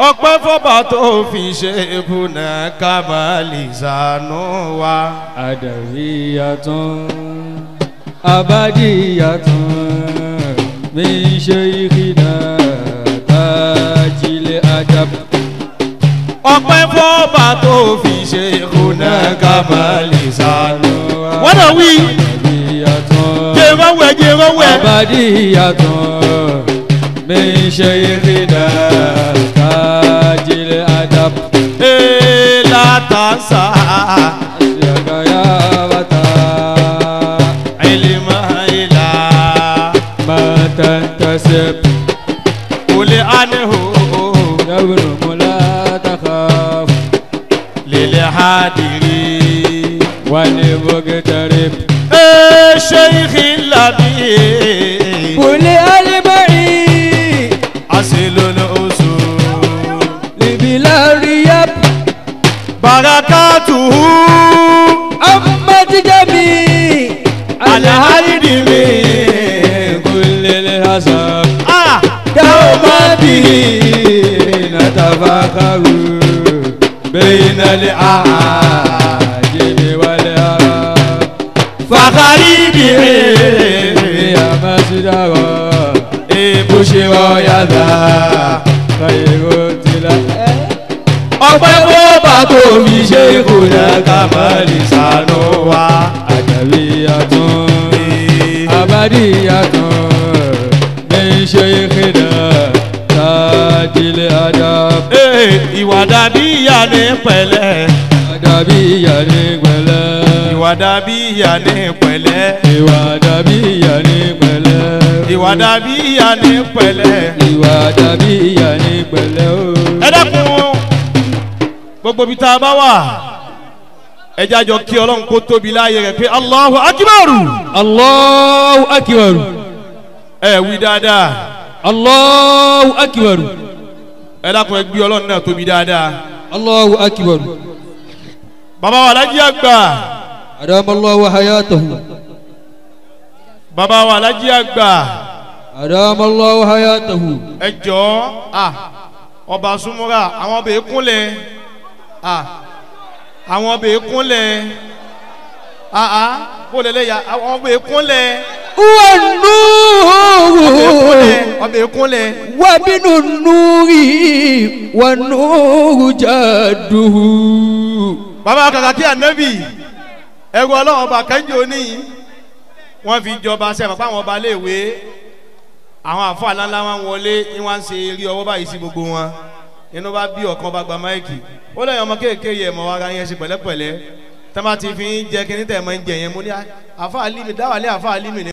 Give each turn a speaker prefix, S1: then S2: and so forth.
S1: ọpẹ́ fọba tó fi ṣe ìbùnà kábàlì sànú wa.
S2: adawiyatun abadiyatun min shaykhina tajil adab
S1: ọpẹ́ fọba tó fi ṣe ìbùnà kábàlì sànú wa. wọ́n náà wí
S2: adawiyatun
S1: jẹ́ ìrọ̀wẹ̀ jẹ́ ìrọ̀wẹ̀.
S2: abadiyatun min shaykhina tajil adab
S1: ee látàṣà
S2: Asiyagaya bata
S1: ìlímọ̀ ìlà
S2: matantasib
S1: olè ánìhò
S2: yabnu mula takhaf
S1: lèlè hádìrí.
S2: wali bugtarib
S1: ee ṣéyìkì làbí
S2: kuli alibai
S1: àṣìlónà oṣù
S2: libila riyab
S1: barakatuhu
S2: ammat jami
S1: alhaidi mi.
S2: kulli hasab
S1: ah
S2: دوما به نتفاخر بين الأعاجم والعرب
S1: fàkàrí bìrì.
S2: يا مسجد
S1: ebùṣe
S2: يدا خير تلا
S1: ọpẹ́ bọ́ọ̀bà tó fi ṣe ìkùnà kàmálì sànú wa.
S2: أدبية أبدية من شيخنا تاج الأدب
S1: Ee, ìwà dàbí ìyá ní pẹ̀lẹ́.
S2: أدبية نقبلة
S1: ìwà dàbí ìyá ní pẹ̀lẹ́.
S2: ìwà dàbí ìyá ní pẹ̀lẹ́.
S1: ìwà dàbí ìyá ní pẹ̀lẹ́.
S2: ìwà dàbí ìyá ní pẹ̀lẹ́ o.
S1: ẹ dákun gbogbo ibi tá a bá wà ẹ jájọ kí ọlọ́run kó tóbi láàyè rẹ̀ pé Allahu akibaru.
S2: Allahu akibaru.
S1: ẹ wí dáadáa
S2: Allahu akibaru.
S1: ẹ dákun ẹ gbé ọlọ́run náà tóbi dáadáa.
S2: Allahu akibaru.
S1: bàbá wa alájí àgbà
S2: Adamallahu hayatahu.
S1: bàbá wa alájí àgbà
S2: Adamallahu hayatahu.
S1: ẹ jọ̀ọ́ à ọba súnmọ́ra àwọn ọbẹ̀ kúnlẹ̀ à àwọn ọbẹ̀ kúnlẹ̀ à à kó lẹ́lẹ́ ya àwọn ọbẹ̀ kúnlẹ̀
S2: Wa
S1: ọbẹ̀ kúnlẹ̀
S2: wa binu nuri wa nuru jaduhu.
S1: bàbá kàkà kí ànábì ẹrù ọlọ́run ọba kẹ́ńjọ ní wọ́n fi jọba sẹ́fà fáwọn ọba léèwé àwọn àfọ àlàńlá wọn wọlé ní wọ́n ń ṣe eré ọwọ́ báyìí sí gbogbo wọn inú bá bí ọ̀kan bá gba máìkì ó lẹ́yìn ọmọ kéèké yẹ ẹ̀mọ́ ara yẹn ṣe pẹ̀lẹ́pẹ̀lẹ́ tẹ́ bá ti fi ń jẹ kíní tẹ̀ mọ́ ń jẹ yẹn mo ní àfa àlímì dáwàlẹ́ àfa àlímì ni.